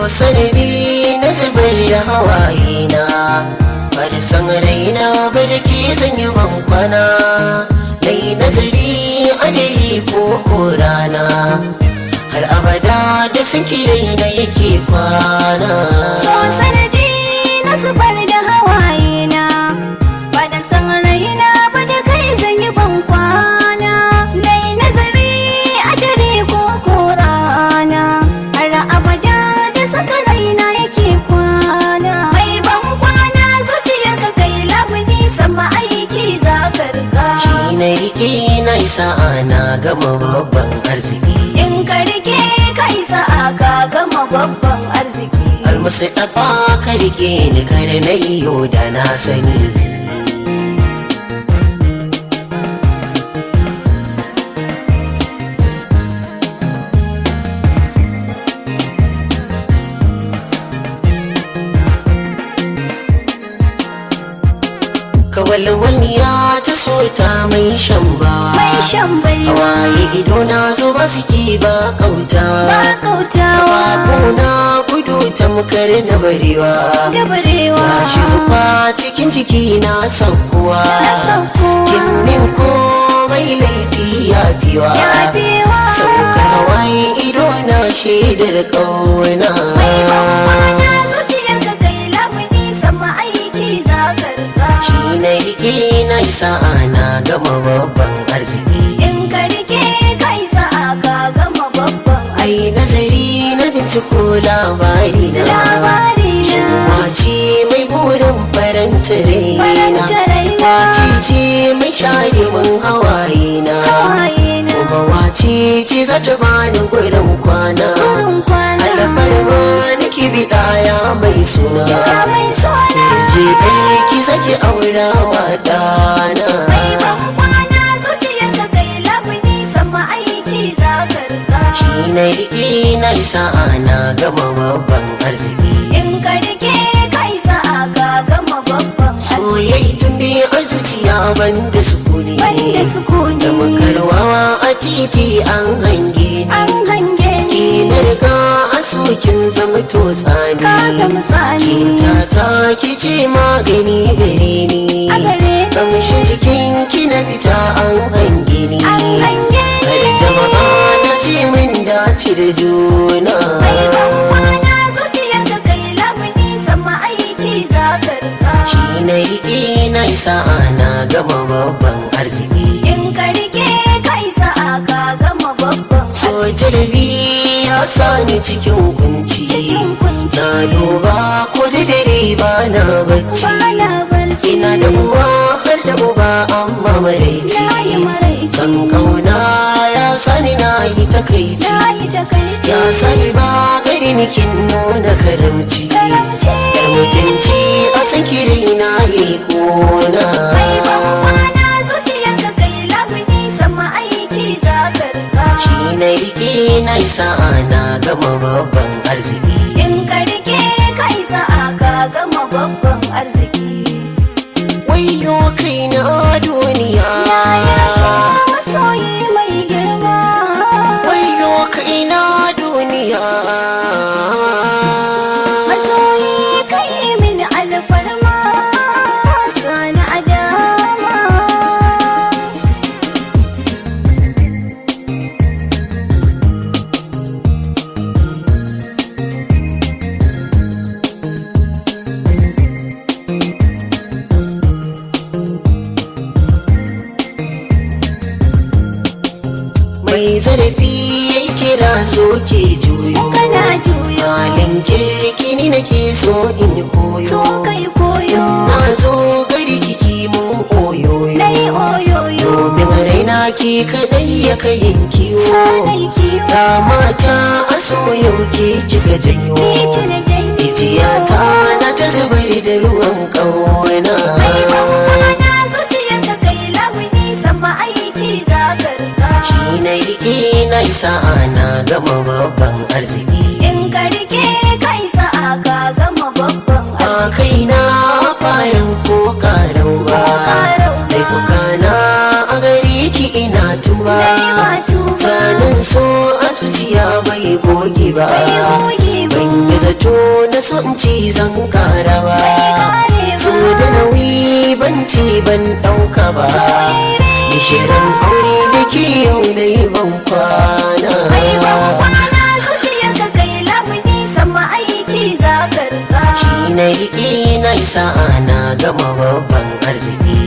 sanadi na zubar da hawaye na bada san raina barki zan yi bankwana nai nazari adari ko korana har abada da saki raina yake kwana So sanadi na zubar da hawaye na ba da san raina ba da kai zan yi ban kwana nai nazari a dare ko ko rana har abada da saka raina yake kwana mai ban kwana zuciyar ka kai labuni sama aiki za ka riga shi na rike na isa ana gama babban arziki in ka rike kai sa'a ka gama babban arziki almusu ɗafa ka rike ni kare na iyo da na sani kawalwaniya ta so ta mai shan bawa mai shan baiwa hawaye ido na zo ba suke ba kauta ba kautawa Babuna gudu tamkar na barewa da barewa Gashi zufa cikin jiki na saukowa Na saukowa. Kinnin komai laifi ya fiwa Ya fiwa. Saukar hawaye ido na shaidar ƙauna mai bambana zuciyar ka kai lamuni sama aiki za ka riga Shi na rike na isa ana gama babban arziki in ka rike kai sa'a ka gama babban Ai nazari na binciko labari na labari na Wace mai burin faranta raina Faranta raina. Wace ce mai share min hawaye na hawaye na Kuma wace ce za ta bani gurin kwana gurin kwana Alfarma nake biɗa ya mai suna ya mai sona Je kai ki zaki aura wa ɗana mai bambana zuciyar ka kai lamuni sama aiki za ka riga Shi na riƙe na isa ana gama babban arziki in ka rike kai sa'a ka gama babban Soyayya tun biyu a zuciya banda sukuni banda sukuni da makarwawa a titi an hange an ni hange ki ni na riga a sokin zama to tsani ka zama tsani cuta ta ki ce magani gare ni a gare ni kamshin jikin ki na fita an hange ni an hange har ni jama'a na ce min dace da juna mai bambana zuciyar ka kai lamuni sama aiki za ka riga shi na riƙe na isa ana gama babban arziki in ka rike kai sa'a ka gama babban so jarabi ya sani cikin kunci cikin kunci na duba ko da dare ba na bacci bana barci ina da uwa har da uba amma maraici na yi maraici kan kauna ya sani na yi takaici na yi takaici ya sani ba gari nikin nuna karamci karamci yar mutunci a sakiri na yi kona mai bambana zuciyar ka kai lamuni sama aiki za ka riga shi na riƙe na isa ana gama babban arziki in ka rike kai sa'a ka gama babban arziki wayo kai na duniya ya sha masoyi mai girma wayo kai na duniya masoyi kai min alfarma sani adama mai zarafi ya kira so ke juyo kana juyo halin kirki ni nake so in koyo so kai koyo na zo gari kiki mun oyoyo dai oyoyo domin raina ki kadai ya kayin kiwo sanai kiwo ga mata a soyo ke kika janyo ni ce na janyo Ijiyata na ta zubar da ruwan ƙauna mai bambana zuciyar ka kai lamuni sama aiki za ka riga Shi na riƙe na isa ana gama babban arziki in ka rike kai sa'a ka gama babban Ba kai na farin ko ƙarau ba ƙarau ba. Laifuka na a gare ki ina tuba Dai ba tuba. Sanin so a zuciya bai goge ba Bai goge ba. Ban da zato na so in ci zan kara ba karewa. so da nauyi ban ci ban ɗauka ba Gishirin aure da ke yau na yi ban kwana Ai ban kwana zuciyarka kai lamuni sama aiki za ka rika Shi na riƙe na isa na gama babban arziki